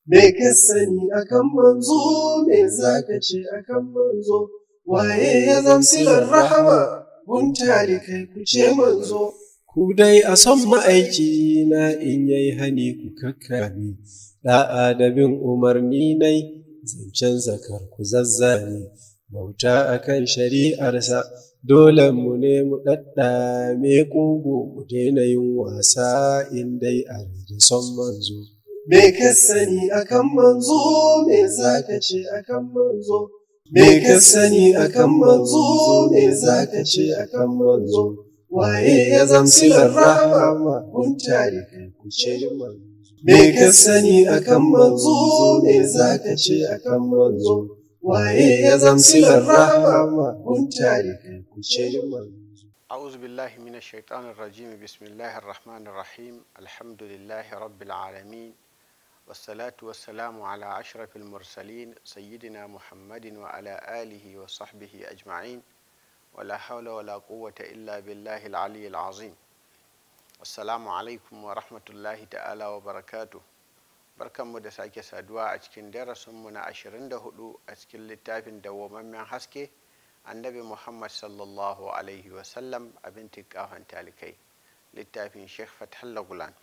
Me ka sani akan manzo, me za ka ce akan manzo, waye ya zamsilar rahama, guntali kai ku ce manzo. Ku dai a son ma'aiki na in yai hani ku kakkami, da'a da bin umarni nai zancen zakar ku zazzani, bauta akan shari'arsa dole mu ne mu ɗaɗɗame ƙugu mu daina yin wasa in dai a da son manzo. Me ka sani akan manzo, me za ka ce akan manzo? Me ka sani akan manzo, me za ka ce akan manzo? Waye ya zamsilar rahama, guntari kai ku ce manzo. Me ka sani akan manzo, me za ka ce akan manzo? Waye ya zamsilar rahama, guntari kai ku ce manzo. أعوذ بالله من الشيطان الرجيم بسم الله الرحمن الرحيم الحمد لله رب العالمين والصلاة والسلام على أشرف المرسلين سيدنا محمد وعلى آله وصحبه أجمعين ولا حول ولا قوة إلا بالله العلي العظيم السلام عليكم ورحمة الله تعالى وبركاته barkanmu da sake saduwa a cikin darasinmu na 24 a cikin littafin dawwamammen haske annabi muhammad sallallahu alaihi wasallam abin tikafan talikai littafin sheikh fathallah gulan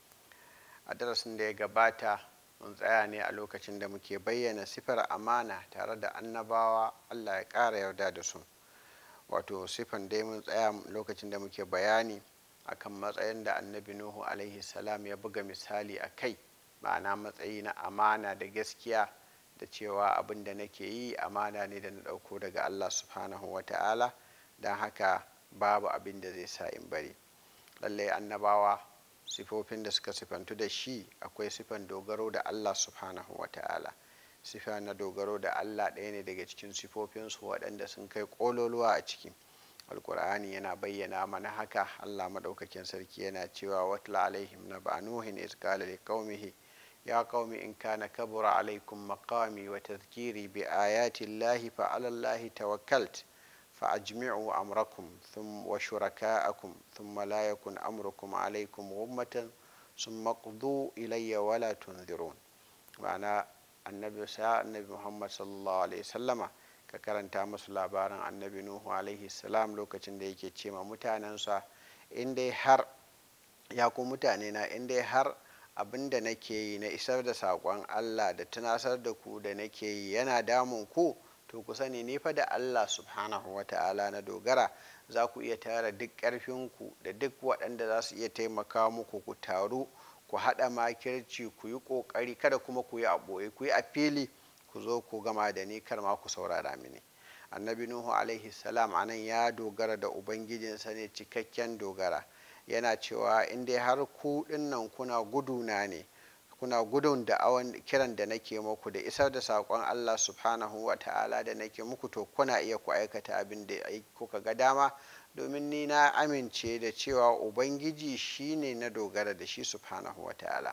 a darasin da ya gabata mun tsaya ne a lokacin da muke bayyana sifar amana tare da annabawa allah ya ƙara yarda da su wato sifan dai mun tsaya lokacin da muke bayani akan matsayin da annabi nuhu alaihi salam ya buga misali a kai ma'ana matsayi na amana da gaskiya da cewa abin da nake yi amana ne da na ɗauko daga allah subhanahu wa ta'ala don haka babu abin da zai sa in bari lallai annabawa sifofin da suka sifantu da shi akwai sifan dogaro da allah subhanahu wa ta'ala sifa na dogaro da allah ɗaya ne daga cikin sifofinsu waɗanda sun kai ƙololuwa a ciki alkur'ani yana bayyana mana haka allah maɗaukakin sarki yana cewa watla alaihim na ba'nuhin iz qala liqaumihi ya qaumi in kana kabura alaikum maqami wa tadhkiri bi ayati llahi fa ala llahi tawakkalt فأجمعوا أمركم ثم وشركاءكم ثم لا يكن أمركم عليكم غمة ثم اقضوا إلي ولا تنذرون معنى النبي سا النبي محمد صلى الله عليه وسلم ka karanta masu labarin annabi nuhu alaihi salam lokacin da yake ce ma mutanensa in dai har ya ku mutane na in dai har abin da nake yi na isar da saƙon allah da tunasar da ku da nake yi yana damun ku to ku sani ni fa da Allah subhanahu wa ta'ala na dogara za ku iya tara duk ƙarfinku da duk waɗanda za su iya taimaka muku ku taru ku haɗa makirci ku yi ƙoƙari kada kuma ku yi a ɓoye ku yi a fili ku zo ku gama da ni kar ma ku saurara mini annabi nuhu alaihi salam anan ya dogara da ubangijinsa ne cikakken dogara yana cewa in dai har ku ɗinnan kuna guduna ne kuna gudun da awan kiran da nake muku da isar da saƙon Allah subhanahu wa ta'ala da nake muku to kuna iya ku aikata abin da kuka ga dama domin ni na amince da cewa ubangiji shine na dogara da shi subhanahu wa ta'ala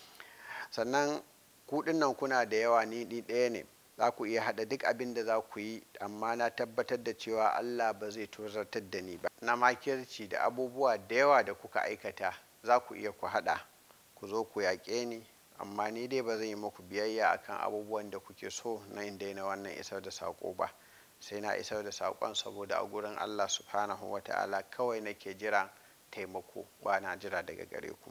sannan kuɗin nan kuna da yawa ni ɗaya ne za ku iya haɗa duk abin da za ku yi amma na tabbatar da cewa Allah ba zai tozartar da ni ba na makirci da abubuwa da yawa da kuka aikata za ku iya ku haɗa ku zo ku yaƙe ni amma ni dai ba zan yi muku biyayya akan abubuwan da kuke so na in daina wannan isar da saƙo ba sai na isar da saƙon saboda a gurin allah subhanahu wa ta'ala kawai nake jira taimako ba na jira daga gare ku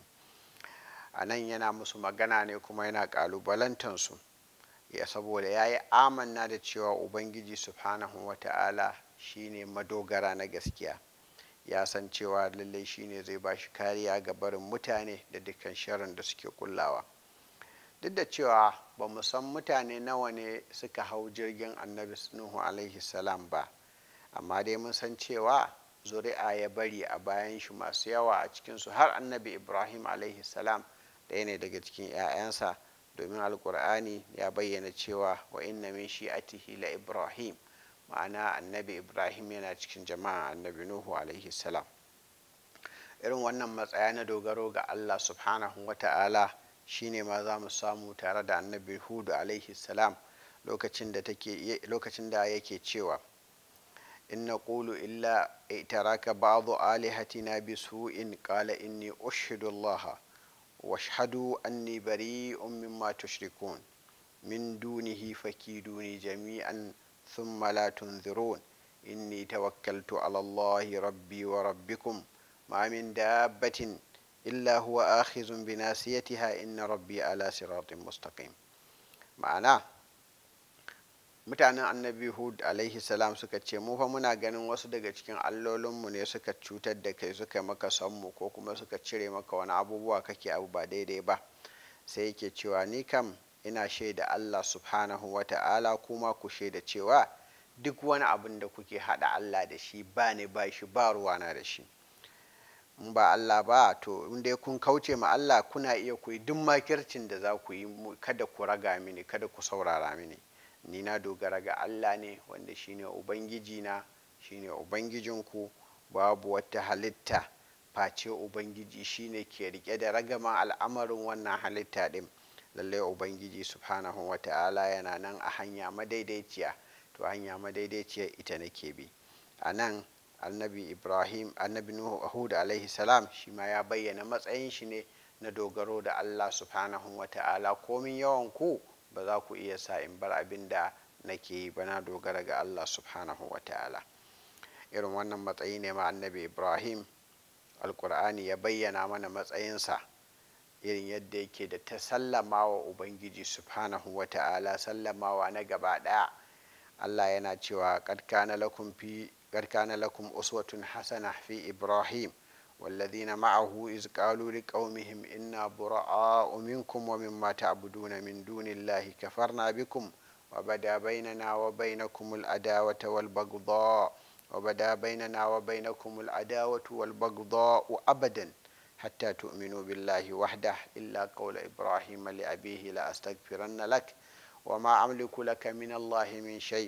a nan yana musu magana ne kuma yana ƙalubalantansu ya saboda ya yi amanna da cewa ubangiji subhanahu wa ta'ala shine madogara na gaskiya ya san cewa lallai shine zai ba shi kariya ga barin mutane da dukkan sharin da suke kullawa duk da cewa ba mu san mutane nawa ne suka hau jirgin annabi nuhu alaihi salam ba amma dai mun san cewa zuri'a ya bari a bayan shi masu yawa a cikinsu har annabi ibrahim alaihi salam ɗaya ne daga cikin 'ya'yansa domin alkur'ani ya bayyana cewa wa inna min shi'atihi la ibrahim ma'ana annabi ibrahim yana cikin jama'a annabi nuhu alaihi salam irin wannan matsaya na dogaro ga allah subhanahu wa ta'ala shine ma za mu samu tare da annabi hudu alaihi salam lokacin da yake cewa in na ƙulu illa itaraka ba'adu alihatina bi su'in qala inni ushidu allaha washhadu anni bari'un mimma tushrikun min dunihi fakiduni jami'an thumma la tunzirun inni tawakkaltu ala allahi rabbi wa rabbikum ma min dabbatin illa huwa akhizun bi nasiyatiha inna rabbi ala siratin mustaqim ma'ana mutanen annabi hud alaihi salam suka ce mu fa muna ganin wasu daga cikin allolinmu ne suka cutar da kai suka maka mu ko kuma suka cire maka wani abubuwa kake abu ba daidai ba sai yake cewa ni kam ina shaida allah subhanahu wa ta'ala kuma ku shaida cewa duk wani abin da kuke hada allah da shi ba ne ba shi ba ruwana da shi in ba Allah ba to in dai kun kauce ma Allah kuna iya ku yi duk makircin da za ku yi kada ku raga mini kada ku saurara mini ni na dogara ga Allah ne wanda shine ubangiji na shine ubangijinku babu wata halitta face ubangiji shine ke rike da ragama al'amarin wannan halitta din lallai ubangiji subhanahu wata'ala yana nan a hanya madaidaiciya to hanya madaidaiciya ita nake bi a nan annabi ibrahim annabi nuhu hud alaihi salam shi ma ya bayyana matsayin shi ne na dogaro da allah subhanahu wa ta'ala komin yawan ku ba za ku iya sa in bar abin da nake yi ba na dogara ga allah subhanahu wa ta'ala irin wannan matsayi ne ma annabi ibrahim alkur'ani ya bayyana mana matsayinsa irin yadda yake da ta sallama wa ubangiji subhanahu wa ta'ala sallamawa na gaba daya allah yana cewa kad kana lakum fi قد كان لكم أسوة حسنة في إبراهيم والذين معه إذ قالوا لقومهم إنا براء منكم ومما تعبدون من دون الله كفرنا بكم وبدا بيننا وبينكم العداوة والبغضاء وبدا بيننا وبينكم العداوة والبغضاء أبدا حتى تؤمنوا بالله وحده إلا قول إبراهيم لأبيه لأستغفرن لك وما أملك لك من الله من شيء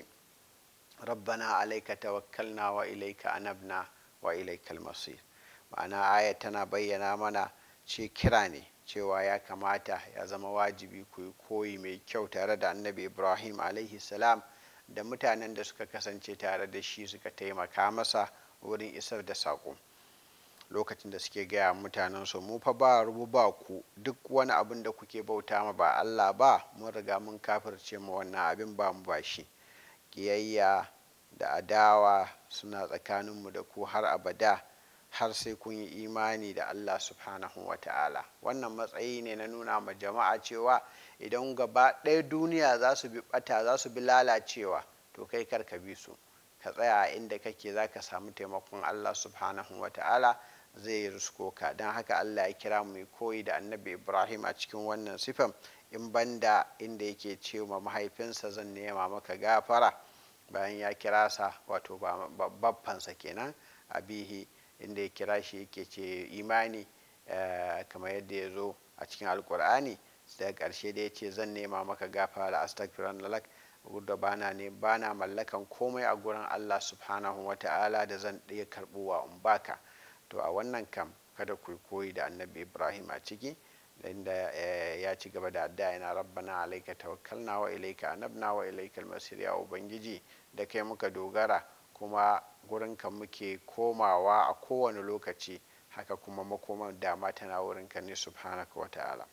ربنا عليك توكلنا وإليك أنبنا وإليك المصير ma'ana aya tana bayyana mana ce kira ne cewa ya kamata ya zama wajibi ku yi koyi mai kyau tare da annabi ibrahim alaihi salam da mutanen da suka kasance tare da shi suka taimaka masa wurin isar da saƙo lokacin da suke gaya mutanen su mu fa ba rubu ba ku duk wani abin da kuke bauta ma ba allah ba mun riga mun kafirce ma wannan abin ba mu ba shi kiyayya da adawa suna tsakaninmu da ku har abada har sai kun yi imani da Allah subhanahu wa ta'ala wannan matsayi ne na nuna ma jama'a cewa idan gaba ɗaya duniya za su bi ɓata za su bi lalacewa to kai kar ka bi su ka tsaya a inda kake za ka samu taimakon Allah subhanahu wa ta'ala zai yi rusko ka don haka Allah ya kira mu koyi da annabi Ibrahim a cikin wannan sifan in banda inda yake ce ma mahaifinsa zan nema maka gafara bayan ya kira sa wato babbansa kenan abihi inda ya kira shi yake ce imani kamar yadda ya zo a cikin alkur'ani daga ƙarshe da ya ce zan nema maka gafara astagfiran lalak da bana ne bana mallakan komai a gurin allah subhanahu wa ta'ala da zan ɗaya karɓuwa in baka to a wannan kam kada ku koyi da annabi ibrahim a ciki inda ya ci gaba da adda yana rabbana alaika tawakkalna wa ilaika anabna wa ilaika almasir ya ubangiji da kai muka dogara kuma gurinka muke komawa a kowane lokaci haka kuma makoman dama tana wurinka ne subhanaka wa ta'ala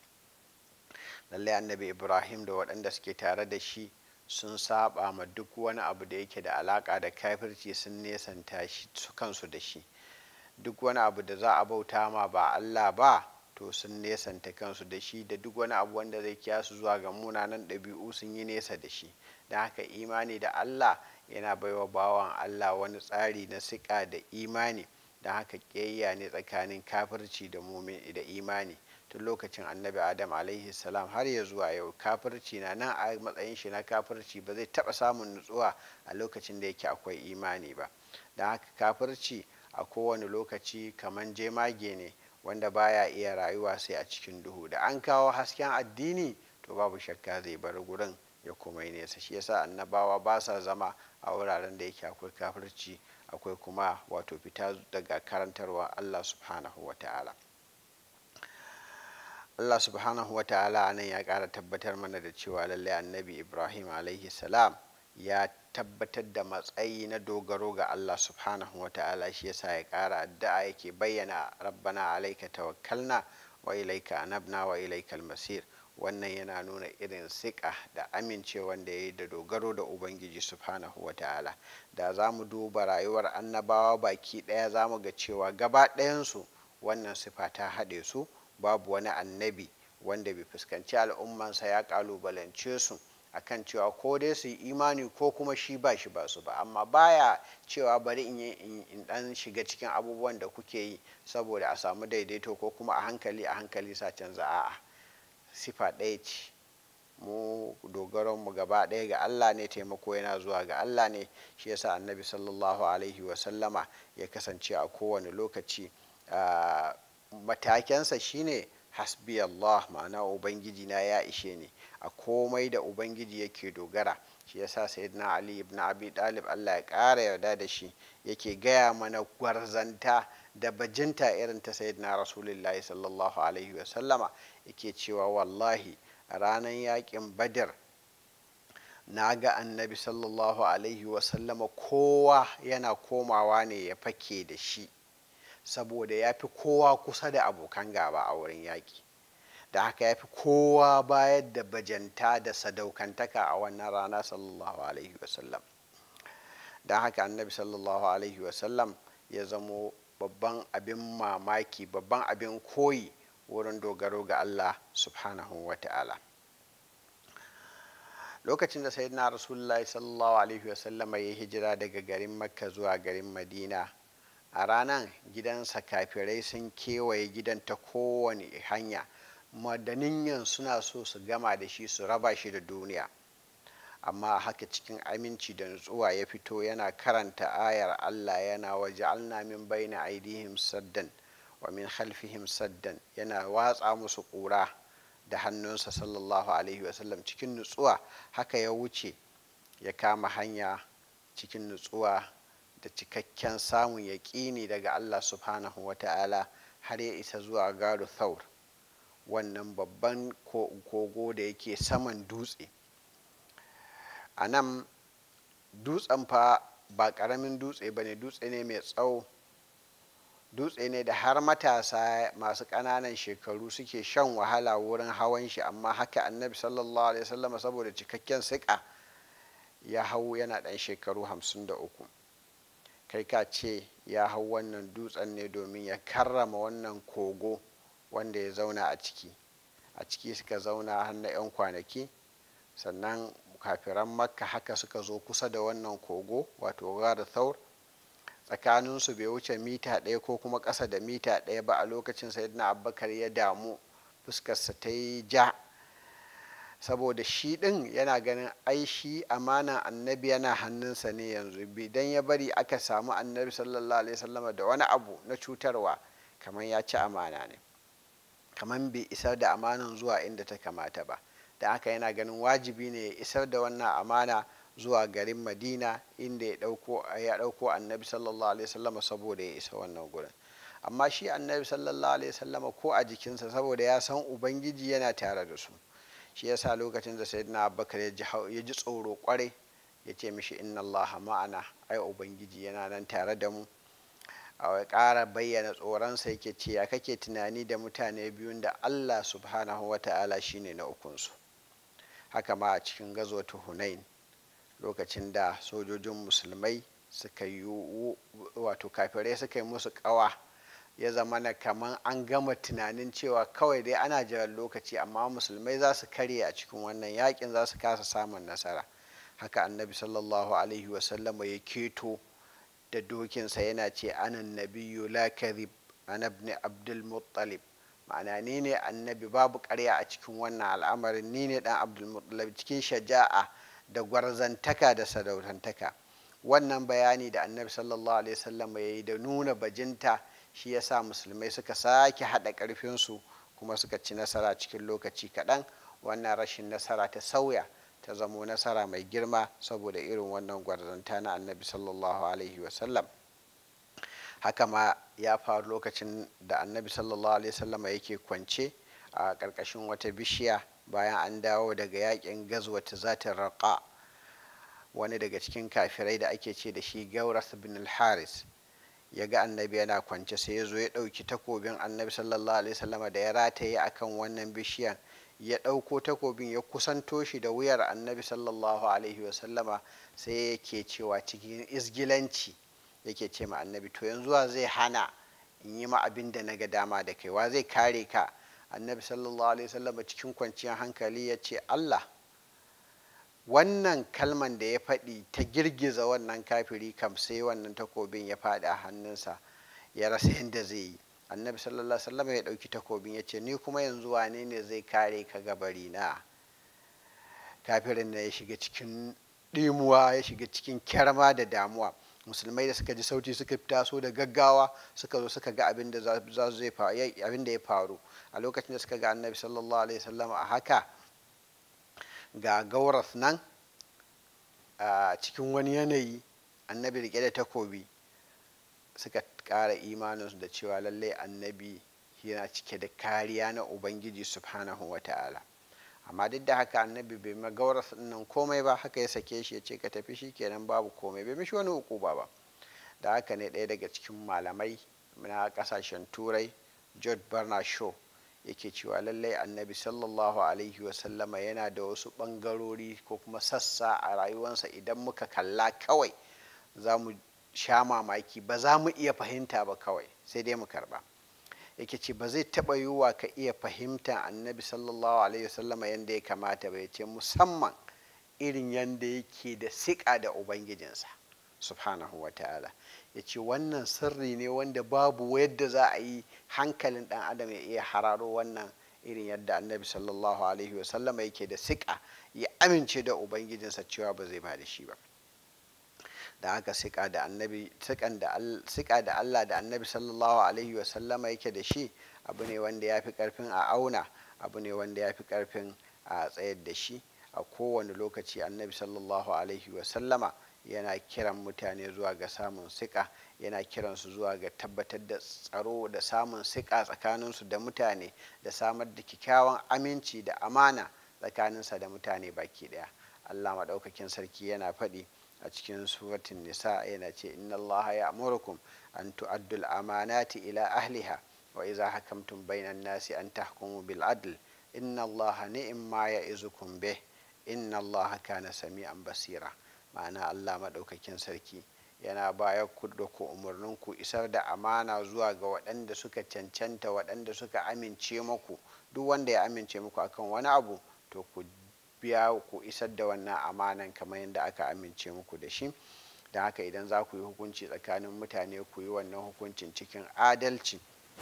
lallai annabi ibrahim da waɗanda suke tare da shi sun saba ma duk wani abu da yake da alaka da kafirci sun nesanta shi kansu da shi duk wani abu da za a bauta ma ba allah ba to sun nesanta kansu da shi da duk wani abu wanda zai kiya su zuwa ga munanan ɗabi'u sun yi nesa da shi don haka imani da allah yana baiwa bawan allah wani tsari na siƙa da imani don haka ƙiyayya ne tsakanin kafirci da da imani tun lokacin annabi adam alaihi salam har ya zuwa yau kafirci na nan a matsayin shi na kafirci ba zai taɓa samun nutsuwa a lokacin da yake akwai imani ba don haka kafirci a kowane lokaci kamar jemage ne wanda baya iya rayuwa sai a cikin duhu da an kawo hasken addini to babu shakka zai bar gurin ya kuma yi nesa shi yasa annabawa ba sa zama a wuraren da yake akwai kafirci akwai kuma wato fita daga karantarwa allah subhanahu wa ta'ala allah subhanahu wa ta'ala nan ya kara tabbatar mana da cewa lallai annabi ibrahim alaihi salam ya tabbatar da matsayi na dogaro ga Allah subhanahu wa ta'ala shi yasa ya ƙara addu'a yake bayyana rabbana alaika tawakkalna wa ilaika anabna wa ilaikal masir wannan yana nuna irin siƙa da amincewan da ya yi da dogaro da ubangiji subhanahu wa ta'ala da za mu duba rayuwar annabawa baki ɗaya za mu ga cewa gaba ɗayansu wannan sifa ta haɗe su babu wani annabi wanda bai fuskanci al'ummansa ya ƙalubalance su akan cewa ko dai su yi imani ko kuma shi ba shi ba su ba amma baya cewa bari in yi in dan shiga cikin abubuwan da kuke yi saboda a samu daidaito ko kuma a hankali a hankali sa canza a'a sifa ɗaya ce mu dogaron mu gaba ɗaya ga Allah ne taimako yana zuwa ga Allah ne shi yasa annabi sallallahu alaihi wa sallama ya kasance a kowane lokaci matakensa shine hasbi Allah ma'ana ubangiji na ya ishe ni a komai da ubangiji yake dogara shi yasa sayyidina ali ibn abi dalib Allah ya ƙara yarda da shi yake gaya mana gwarzanta da bajinta irin ta sayyidina rasulullahi sallallahu alaihi wa sallama yake cewa wallahi a ranar yakin badar na ga annabi sallallahu alaihi wa sallama kowa yana komawa ne ya fake da shi saboda ya fi kowa kusa da abokan gaba a wurin yaƙi da haka ya fi kowa bayar da bajanta da sadaukantaka a wannan rana sallallahu alaihi wasallam don haka annabi sallallahu alaihi wasallam ya zamo babban abin mamaki babban abin koyi wurin dogaro ga allah subhanahu wa ta'ala lokacin da sayyidina rasulullahi sallallahu alaihi wasallama ya hijira daga garin makka zuwa garin madina a ranar gidansa kafirai sun kewaye gidan ta kowane hanya madaniyan suna so su gama da shi su raba shi da duniya amma haka cikin aminci da nutsuwa ya fito yana karanta ayar allah yana waje min baina aidihim saddan wa min khalfihim saddan yana watsa musu ƙura da hannunsa sallallahu alaihi wasallam cikin nutsuwa haka ya wuce ya kama hanya cikin nutsuwa da cikakken samun yaƙini daga Allah subhanahu wa ta'ala har ya isa zuwa garu thaur wannan babban kogo da yake saman dutse a nan dutsen fa ba ƙaramin dutse ba ne dutse ne mai tsawo dutse ne da har matasa masu ƙananan shekaru suke shan wahala wurin hawan shi amma haka annabi sallallahu alaihi wasallam saboda cikakken siƙa ya hau yana ɗan shekaru hamsin da uku kai ka ce ya hau wannan dutsen ne domin ya karrama wannan kogo wanda ya zauna a ciki a ciki suka zauna har na 'yan kwanaki sannan kafiran makka haka suka zo kusa da wannan kogo wato gara thaur tsakaninsu bai wuce mita ɗaya ko kuma ƙasa da mita ɗaya ba a lokacin sayyidina abubakar ya damu fuskarsa ta yi ja saboda shi ɗin yana ganin ai shi amanan annabi yana hannunsa ne yanzu idan ya bari aka samu annabi sallallahu alaihi wasallama da wani abu na cutarwa kamar ya ci amana ne kamar bai isar da amanan zuwa inda ta kamata ba da aka yana ganin wajibi ne ya isar da wannan amana zuwa garin madina inda ya ɗauko annabi sallallahu alaihi wasallama saboda ya isa wannan gurin amma shi annabi sallallahu alaihi wasallama ko a jikinsa saboda ya san ubangiji yana tare da su shi yasa lokacin da sayyidina abubakar ya ji tsoro kwarai ya ce mishi inna allaha ma'ana ai ubangiji yana nan tare da mu a ƙara bayyana tsoronsa yake ce ya kake tunani da mutane biyun da allah subhanahu wa ta'ala shine na ukunsu haka ma a cikin gazwatu hunain lokacin da sojojin musulmai suka yi wato kafirai suka yi musu kawa ya zama na kamar an gama tunanin cewa kawai dai ana jiran lokaci amma musulmai za su karye a cikin wannan yakin za su kasa samun nasara haka annabi sallallahu alaihi wasallama ya keto da dokinsa yana ce anan nabiyyu la kadhib ana ibn abdul muttalib ma'ana ni ne annabi babu karya a cikin wannan al'amarin ni ne dan abdul muttalib cikin shaja'a da gwarzantaka da sadautantaka wannan bayani da annabi sallallahu alaihi wasallam ya yi da nuna bajinta shi ya sa musulmai suka sake haɗa ƙarfinsu kuma suka ci nasara cikin lokaci kaɗan wannan rashin nasara ta sauya ta zamo nasara mai girma saboda irin wannan gwarzanta na annabi sallallahu alaihi wasallam haka ma ya faru lokacin da annabi sallallahu alaihi wasallam yake kwance a ƙarƙashin wata bishiya bayan an dawo daga yakin gazwata zatin raqa wani daga cikin kafirai da ake ce da shi gauras bin al-haris ya ga annabi yana kwance sai ya zo ya ɗauki takobin annabi sallallahu alaihi wasallama da ya rataye akan wannan bishiyan ya ɗauko takobin ya kusanto shi da wuyar annabi sallallahu alaihi wasallama sai yake cewa cikin izgilanci yake ce ma annabi to yanzu wa zai hana in yi ma abin da na ga dama da kai wa zai kare ka annabi sallallahu alaihi wasallama cikin kwanciyar hankali ya ce allah wannan kalman da ya faɗi ta girgiza wannan kafiri kam sai wannan takobin ya faɗi a hannunsa ya rasa yadda zai yi annabi sallallahu alaihi wasallam ya ɗauki takobin ya ce ni kuma yanzu wane ne zai kare ka gabari na kafirin na ya shiga cikin ɗimuwa ya shiga cikin kyarma da damuwa musulmai da suka ji sauti suka taso da gaggawa suka zo suka ga abin da ya faru a lokacin da suka ga annabi sallallahu alaihi wasallam a haka ga gauras nan a cikin wani yanayi annabi rike da takobi suka ƙara imaninsu da cewa lallai annabi yana cike da kariya na ubangiji subhanahu wa ta'ala amma duk da haka annabi bai ma gauras nan komai ba haka ya sake shi ya ce ka tafi shi kenan babu komai bai mishi wani ukuba ba da haka ne ɗaya daga cikin malamai na ƙasashen turai george bernard shaw yake cewa lallai annabi sallallahu alaihi wasallama yana da wasu ɓangarori ko kuma sassa a rayuwarsa idan muka kalla kawai za mu sha mamaki ba za mu iya fahimta ba kawai sai dai mu karba yake ce ba zai taɓa yiwuwa ka iya fahimta annabi sallallahu alaihi wasallama yadda ya kamata ba ya ce musamman irin yadda yake da siƙa da ubangijinsa subhanahu wa ta'ala ya ce wannan sirri ne wanda babu yadda za a yi hankalin dan adam ya iya hararo wannan irin yadda annabi sallallahu alaihi wasallama yake da siƙa ya amince da ubangijinsa cewa ba zai ba da shi ba da haka siƙa da annabi siƙa da allah da annabi sallallahu alaihi wasallama yake da shi abu ne wanda ya fi ƙarfin a auna abu ne wanda ya fi ƙarfin a tsayar da shi a kowane lokaci annabi sallallahu alaihi wasallama yana kiran mutane zuwa ga samun siƙa yana kiransu zuwa ga tabbatar da tsaro da samun siƙa tsakaninsu da mutane da samar da kyakkyawan aminci da amana tsakaninsa da mutane baki ɗaya allah maɗaukakin sarki yana faɗi a cikin suratin nisa yana ce inna allaha ya amurukum an tu'addul amanati ila ahliha wa iza hakamtum bainan nasi an tahkumu bil adl inna allaha ni'ma ya'izukum bih inna allaha kana sami'an basira ma'ana allah maɗaukakin sarki yana bayar ku da ku umarnin ku isar da amana zuwa ga waɗanda suka cancanta waɗanda suka amince muku duk wanda ya amince muku akan wani abu to ku biya ku isar da wannan amanan kamar yadda aka amince muku da shi da haka idan za ku yi hukunci tsakanin mutane ku yi wannan hukuncin cikin adalci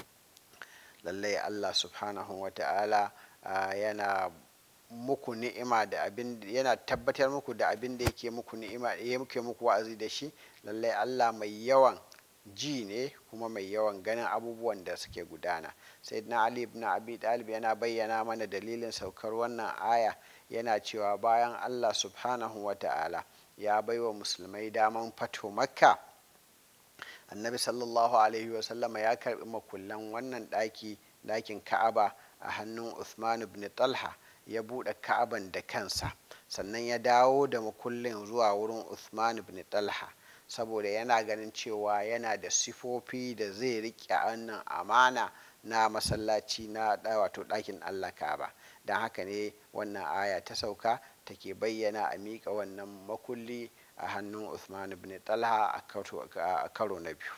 lallai allah subhanahu wa ta'ala yana muku ni'ima da abin yana tabbatar muku da abin da yake muku ni'ima ya muke muku wa'azi da shi lallai Allah mai yawan ji ne kuma mai yawan ganin abubuwan da suke gudana sayyidina ali ibn abi talib yana bayyana mana dalilin saukar wannan aya yana cewa bayan Allah subhanahu wa ta'ala ya baiwa musulmai daman fato makka annabi sallallahu alaihi wasallama ya karbi makullan wannan daki dakin ka'aba a hannun uthman ibn talha ya buɗe ka'aban da kansa sannan ya dawo da makullin zuwa wurin Uthman ibn Talha saboda yana ganin cewa yana da sifofi da zai riƙe wannan amana na masallaci na wato ɗakin Allah Ka'aba don haka ne wannan aya ta sauka take bayyana a miƙa wannan makulli a hannun Uthman ibn Talha a karo na biyu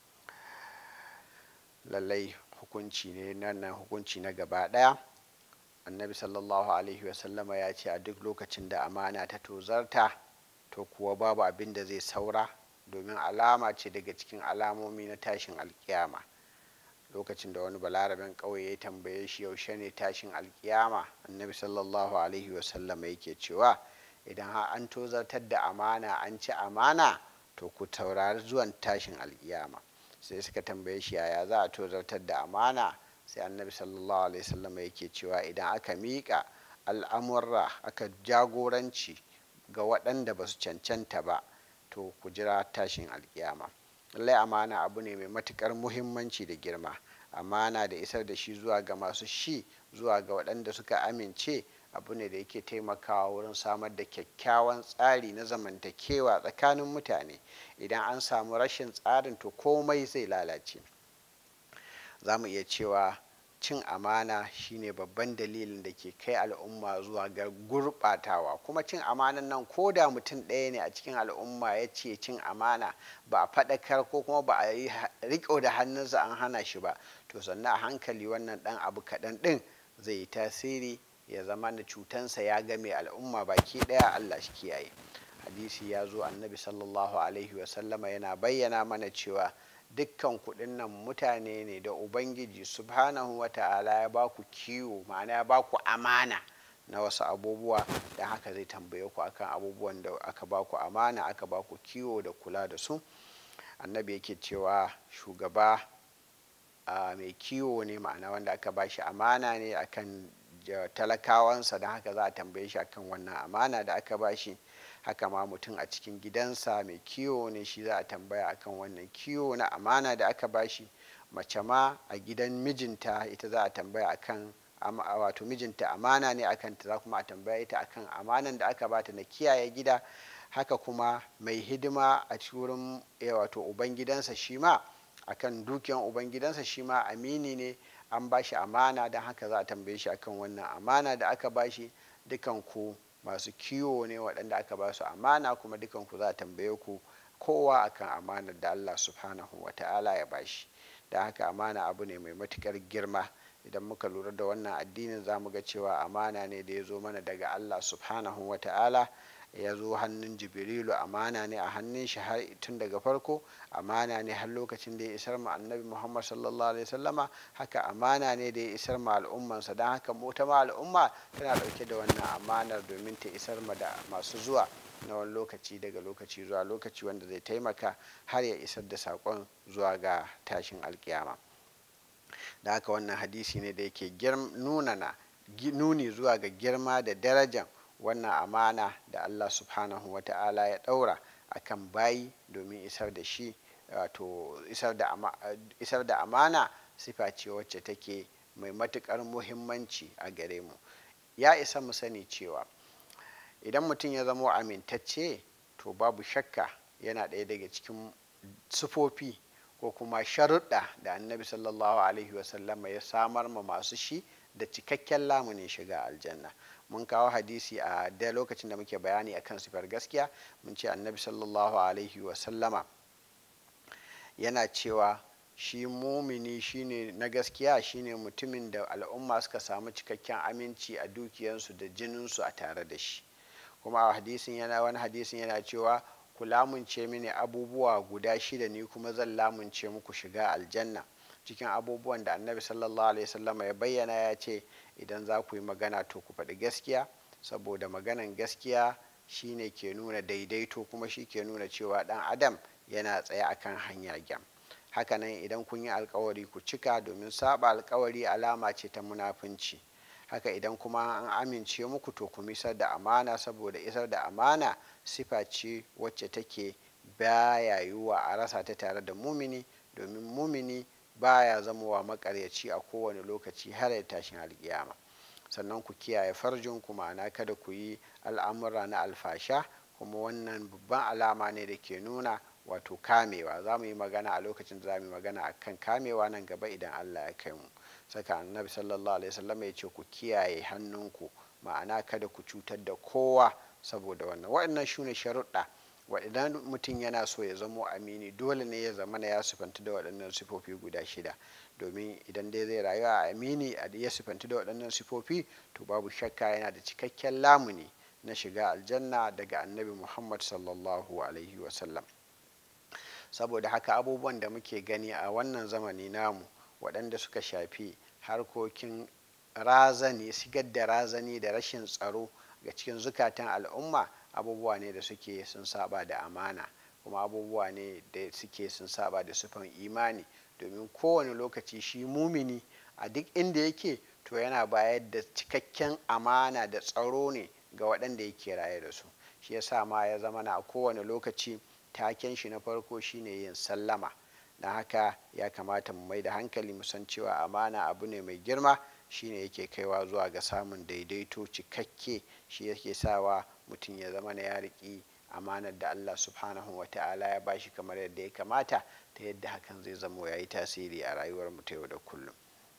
lallai hukunci ne nan hukunci na gaba ɗaya annabi sallallahu alaihi wasallama ya ce a duk lokacin da amana ta tozarta to kuwa babu abin da zai saura domin alama ce daga cikin alamomi na tashin alkiyama lokacin da wani balaraben ƙauye ya tambaye shi yaushe ne tashin alkiyama annabi sallallahu alaihi wasallama yake cewa idan har an tozartar da amana an ci amana to ku taurari zuwan tashin alkiyama sai suka tambaye shi yaya za a tozartar da amana sai annabi sallallahu alaihi wasallam yake cewa idan aka miƙa al'amurra aka jagoranci ga waɗanda ba su cancanta ba to ku jira tashin alkiyama lallai amana abu ne mai matukar muhimmanci da girma amana da isar da shi zuwa ga masu shi zuwa ga waɗanda suka amince abu ne da yake taimakawa wurin samar da kyakkyawan tsari na zamantakewa tsakanin mutane idan an samu rashin tsarin to komai zai lalace za mu iya cewa cin amana shine babban dalilin da ke kai al'umma zuwa ga gurɓatawa kuma cin amanan nan ko da mutum ɗaya ne a cikin al'umma ya ce cin amana ba a faɗakar ko kuma ba a yi riƙo da hannunsa an hana shi ba to sannan a hankali wannan ɗan abu kaɗan ɗin zai yi tasiri ya zama da cutansa ya game al'umma baki ɗaya allah shi kiyaye hadisi ya zo annabi sallallahu alaihi wasallama yana bayyana mana cewa dukkan kuɗin nan mutane ne da ubangiji subhanahu wa ta'ala ya ba ku kiwo ma'ana ya ba ku amana na wasu abubuwa da haka zai tambaye ku akan abubuwan da aka ba ku amana aka ba ku kiwo da kula da su annabi yake cewa shugaba mai kiwo ne ma'ana wanda aka ba shi amana ne akan talakawansa don haka za a tambaye shi akan wannan amana da aka ba shi haka ma mutum a cikin gidansa mai kiwo ne shi za a tambaya akan wannan kiwo na amana da aka bashi mace ma a gidan mijinta ita za a tambaya akan wato mijinta amana ne akan ta za kuma a tambaya ita akan amanan da aka bata na kiyaye gida haka kuma mai hidima a wurin wato ubangidansa shi ma akan dukiyan ubangidansa shi ma amini ne an bashi amana don haka za a tambaye shi akan wannan amana da aka bashi dukan ku masu kiwo ne waɗanda aka ba su amana kuma dukanku za a tambaye ku kowa akan amanar da Allah subhanahu wa ta'ala ya bashi da haka amana abu ne mai matukar girma idan muka lura da wannan addinin za mu ga cewa amana ne da ya zo mana daga Allah subhanahu wa ta'ala ya zo hannun jibrilu amana ne a hannun shi har tun daga farko amana ne har lokacin da ya isar ma annabi muhammad sallallahu alaihi wasallama haka amana ne da ya isar ma al'ummansa don haka mota ma al'umma tana dauke da wannan amanar domin ta isar ma da masu zuwa na wani lokaci daga lokaci zuwa lokaci wanda zai taimaka har ya isar da saƙon zuwa ga tashin alkiyama da haka wannan hadisi ne da yake nunana nuni zuwa ga girma da darajan wannan amana da Allah subhanahu wa ta'ala ya ɗaura a kan bayi domin isar da shi wato isar da amana sifa ce wacce take mai matuƙar muhimmanci a gare mu ya isa mu sani cewa idan mutum ya zamo amintacce to babu shakka yana ɗaya daga cikin sufofi ko kuma sharuɗa da annabi sallallahu alaihi wasallama ya samar ma masu shi da cikakken lamunin shiga aljanna mun kawo hadisi a da lokacin da muke bayani akan sifar gaskiya mun ce annabi sallallahu alaihi wasallama yana cewa shi mumini shine na gaskiya shine mutumin da al'umma suka samu cikakken aminci a dukiyansu da jininsu a tare da shi kuma a hadisin yana wani hadisin yana cewa ku lamunce mini abubuwa guda shida ni kuma zan lamunce muku shiga aljanna cikin abubuwan da annabi sallallahu alaihi wasallama ya bayyana ya ce idan za ku yi magana to ku faɗi gaskiya saboda maganan gaskiya shine ke nuna daidaito kuma shi ke nuna cewa ɗan adam yana tsaye akan hanya gyam hakanan idan kun yi alkawari ku cika domin saba alkawari alama ce ta munafunci haka idan kuma an amince muku to ku isar da amana saboda isar da amana sifa ce wacce take baya yiwuwa a rasa ta tare da mumini domin mumini baya zamowa makaryaci a kowane lokaci har ya tashin alkiyama sannan ku kiyaye farjin ku ma'ana kada ku yi al'amura na alfasha kuma wannan babban alama ne da ke nuna wato kamewa za mu yi magana a lokacin da za mu yi magana a kan kamewa nan gaba idan allah ya kai mu saka annabi sallallahu alaihi wasallam ya ce ku kiyaye hannunku ma'ana kada ku cutar da kowa saboda wannan waɗannan shine sharuɗa idan mutum yana so ya zamo amini dole ne ya zama ya sifanta da waɗannan sifofi guda shida domin idan dai zai rayu a amini ya sifanta da waɗannan sifofi to babu shakka yana da cikakken lamuni na shiga aljanna daga annabi muhammad sallallahu alaihi wasallam saboda haka abubuwan da muke gani a wannan zamani namu waɗanda suka shafi harkokin razani sigar da razani da rashin tsaro ga cikin zukatan al'umma abubuwa ne da suke sun saba da amana kuma abubuwa ne da suke sun saba da sufan imani domin kowane lokaci shi mumini a duk inda yake to yana bayar da cikakken amana da tsaro ne ga waɗanda yake raye da su shi yasa ma ya zama na a kowane lokaci taken shi na farko shine yin sallama na haka ya kamata mu mai da hankali mu san cewa amana abu ne mai girma shine yake kaiwa zuwa ga samun daidaito cikakke shi yake sawa mutum ya zama na ya riƙi amanar da Allah subhanahu wa ta'ala ya bashi kamar yadda ya kamata ta yadda hakan zai zamo ya yi tasiri a rayuwar mu ta yau da kullum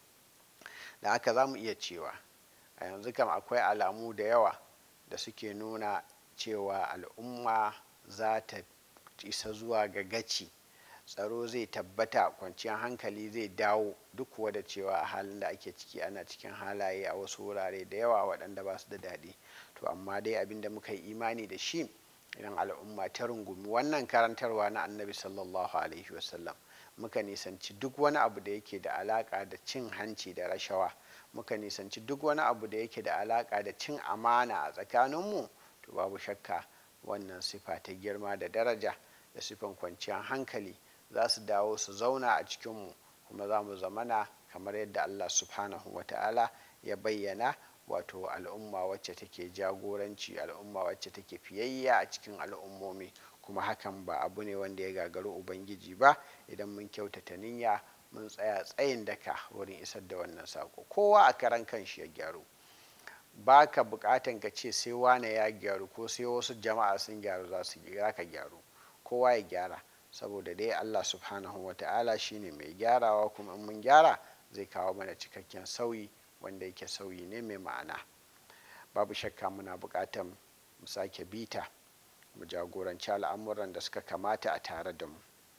da haka za mu iya cewa a yanzu kam akwai alamu da yawa da suke nuna cewa al'umma za ta isa zuwa ga gaci tsaro zai tabbata kwanciyar hankali zai dawo duk kuwa da cewa a halin da ake ciki ana cikin halaye a wasu wurare da yawa waɗanda ba su da daɗi to amma dai abin da muka yi imani da shi idan al'umma ta rungumi wannan karantarwa na annabi sallallahu alaihi wasallam muka nisanci duk wani abu da yake da alaka da cin hanci da rashawa muka nisanci duk wani abu da yake da alaka da cin amana a tsakaninmu to babu shakka wannan sifa ta girma da daraja da sifan kwanciyar hankali za su dawo su zauna a cikinmu kuma za mu zamana kamar yadda allah subhanahu wa ta'ala ya bayyana wato al'umma wacce take jagoranci al'umma wacce take fiyayya a cikin al'ummomi kuma hakan ba abu ne wanda ya gagaru ubangiji ba idan mun kyautata niyya mun tsaya tsayin daka wurin isar da wannan sako kowa a karan kanshi ya gyaru ba ka bukatan ka ce sai wane ya gyaru ko sai wasu jama'a sun gyaru za su ka gyaru kowa ya gyara saboda dai allah subhanahu wa ta'ala shine mai gyarawa kuma in mun gyara zai kawo mana cikakken sauyi wanda yake sauyi ne mai ma'ana babu shakka muna buƙatar mu sake bita mu jagoranci al'amuran da suka kamata a tare da mu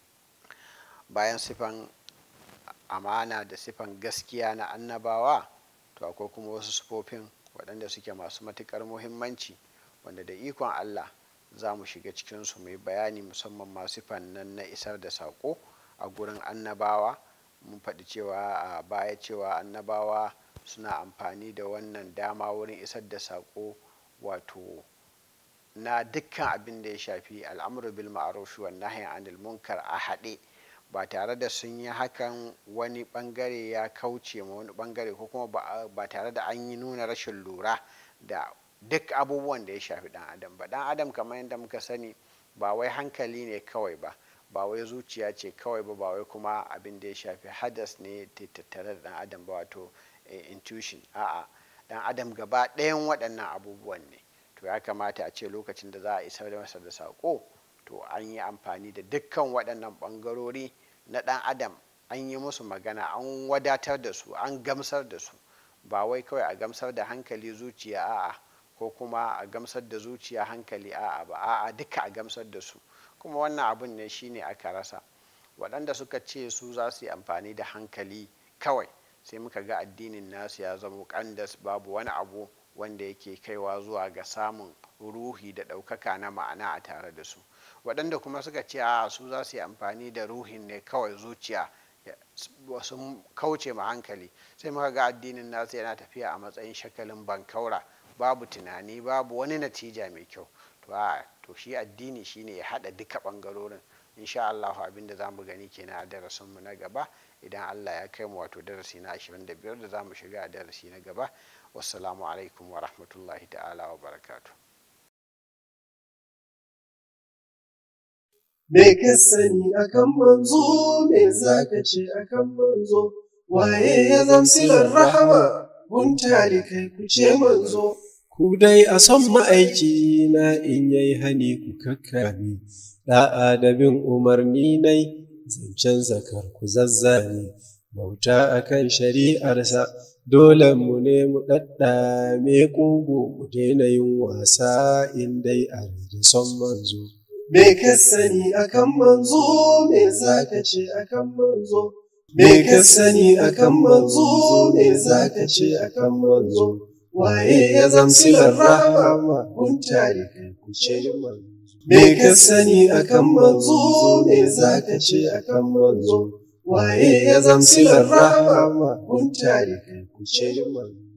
bayan sifan amana da sifan gaskiya na annabawa to akwai kuma wasu sifofin waɗanda suke masu matuƙar muhimmanci wanda da ikon allah za mu shiga cikinsu mai bayani musamman masu sifan nan na isar da saƙo a gurin annabawa mun faɗi cewa a baya cewa annabawa suna amfani da wannan dama wurin isar da saƙo wato na dukkan abin da ya shafi al'amuru bil ma'ruf wa nahyi anil munkar a haɗe ba tare da sun yi hakan wani bangare ya kauce ma wani bangare ko kuma ba tare da an yi nuna rashin lura da duk abubuwan da ya shafi dan adam ba dan adam kamar yadda muka sani ba wai hankali ne kawai ba ba wai zuciya ce kawai ba ba wai kuma abin da ya shafi hadas ne tattare da dan adam ba wato intuition a'a dan adam gaba ɗayan waɗannan abubuwan ne to ya kamata a ce lokacin da za a isar da masa da saƙo to an yi amfani da dukkan waɗannan ɓangarori na ɗan adam an yi musu magana an wadatar da su an gamsar da su ba wai kawai a gamsar da hankali zuciya a'a ko kuma a gamsar da zuciya hankali a'a ba a'a duka a gamsar da su kuma wannan abun ne shine aka rasa waɗanda suka ce su za su yi amfani da hankali kawai sai muka ga addinin nasu ya zama kandas babu wani abu wanda yake kaiwa zuwa ga samun ruhi da ɗaukaka na ma'ana a tare da su waɗanda kuma suka ce a su za su yi amfani da ruhin ne kawai zuciya sun kauce ma hankali sai muka ga addinin nasu yana tafiya a matsayin shakalin bankaura babu tunani babu wani natija mai kyau to a to shi addini shine ya haɗa duka ɓangarorin insha Allah abin da zamu gani kenan a darasinmu na gaba idan Allah ya kai mu wato darasi na 25 da zamu shiga a darasi na gaba wassalamu alaikum wa rahmatullahi ta'ala wa barakatu Me ka sani akan manzo, me za ka ce akan manzo, waye ya zamsilar rahama, guntali kai ku ce manzo. Ku dai a son ma'aiki na in yayi hani ku kakkami, da'a da bin umarni nai, zancen zakar ku zazzani, bauta akan shari'arsa, dole mu ne mu ɗaɗɗame ƙugu mu daina yin wasa in dai a da son manzo. Me ka sani akan manzo, me za ka ce akan manzo? Me ka sani akan manzo, me za ka ce akan manzo? Waye ya zamsilar rahama, kun tare kai ku ce manzo. Me ka sani akan manzo, me za ka ce akan manzo? Waye ya zamsilar rahama, kun tare kai ku ce manzo.